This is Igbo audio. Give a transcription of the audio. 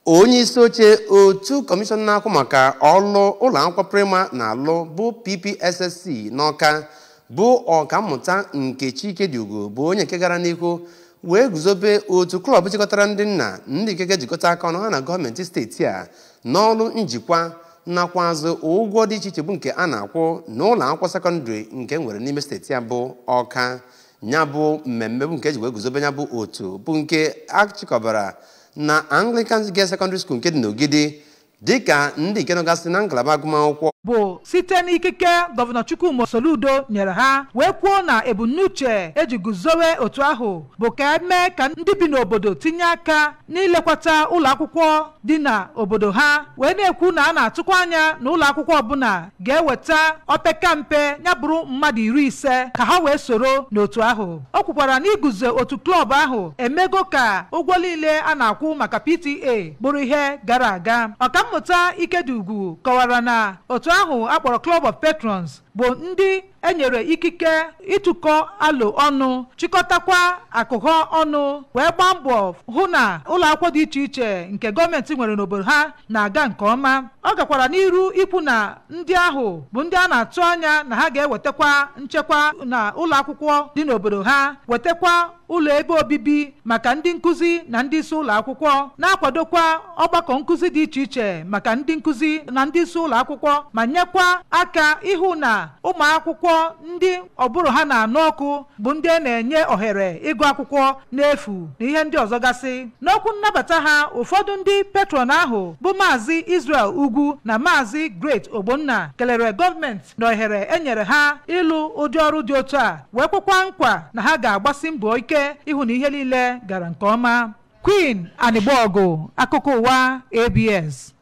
onye isi oche otu kọmishọn na-akwụ maka ọlụ ụlọ akwụkwọ prịma na alụ bụ PPSSC n'Ọka bụ ọkammụta Nkechi Ikediugo bụ onye nke gara n'ihu wee guzobe otu klọb jikọtara ndị nna ndị ikeke jikọta aka ọnụ ha na gọọmenti steeti a n'ọrụ njikwa nakwa azụ ụgwọ dị iche iche bụ nke a na-akwụ n'ụlọ akwụkwọ sekọndịrị nke nwere n'ime steeti a bụ Ọka ya bụ mmemme bụ nke eji wee guzobe ya bụ otu bụ nke achịkọbara na Anglican Girls Secondary School nke dị n'Ogidi dịka ndị nke nọgasị na ngalaba agụmakwụkwọ bụ site n'ikike gọvanọ Chukwuma Soludo nyere ha wee kwuo na ebumnuche eji guzowe otu ahụ bụ ka emee ka ndị bi n'obodo tinye aka n'ilekwata ụlọ akwụkwọ dị na obodo ha wee na-ekwu na a na-atụkwa anya na ụlọ akwụkwọ ọbụla ga-eweta opekampe ya bụrụ mmadụ iri ise ka ha wee soro n'otu ahụ o kwukwara na iguzo otu klọb ahụ emego ka ụgwọ niile a na-akwụ maka PTA bụrụ ihe gara aga ọkammụta Ikediugwu kọwara na otu ahụ akpọrọ Club of Patrons bụ ndị enyere ikike ịtụkọ alo ọnụ chịkọtakwa akụkọ ọnụ wee gbaa mbọ hụ na ụlọ akwụkwọ dị iche iche nke gọọmenti nwere n'obodo ha na-aga nke ọma ọ gakwara n'iru ikwu na ndị ahụ bụ ndị a na-atụ anya na ha ga-ewetakwa nchekwa na ụlọ akwụkwọ dị n'obodo ha wetakwa ụlọ ebe obibi maka ndị nkụzi na ndị isi ụlọ akwụkwọ na-akwadokwa ọgbakọ nkụzi dị iche iche maka ndị nkụzi na ndị isi ụlọ akwụkwọ ma nyekwa aka ịhụ na ụmụ akwụkwọ ndị ọbụrụ ha na-anụ ọkụ bụ ndị a na-enye ohere ịgụ akwụkwọ n'efu na ihe ndị ọzọ gasị n'okwu nnabata ha ụfọdụ ndị petron ahụ bụ maazị Israel Ugwu na maazị Great Ogbonna kelere gọọmenti na ohere enyere ha ịlụ ụdị ọrụ dị otu a wee kwekwa nkwa na ha ga-agbasi mbọ ike ịhụ na ihe niile gara nke ọma Queen Anịgbọgụ akụkọ ụwa ABS